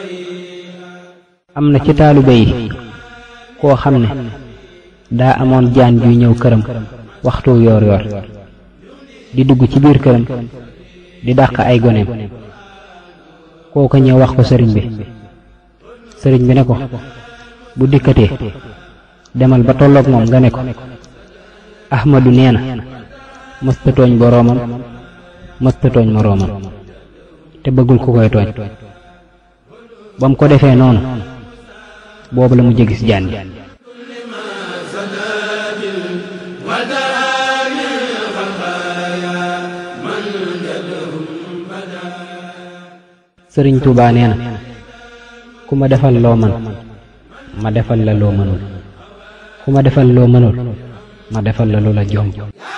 am na ci taalibe yi koo xam ne daa amoon jaan juy ñëw këram waxtu yoor yoor di dugg ci biir këram di dàq ay goneem kooka ñëw wax ko sëriñ bi sëriñ bi ne ko bu dikkatee demal ba tolloog moom nga ne ko ahmadu nee na mësta tooñ boroomam mësta tooñ moroomam te bëggul ku koy tooñ ba mu ko defee noonu boobu la mu jégis jaan ji sëriñ Tuubaa nee na ku ma defal loo man ma defal la loo mënul ku ma defal loo mënul ma defal la lu la jomb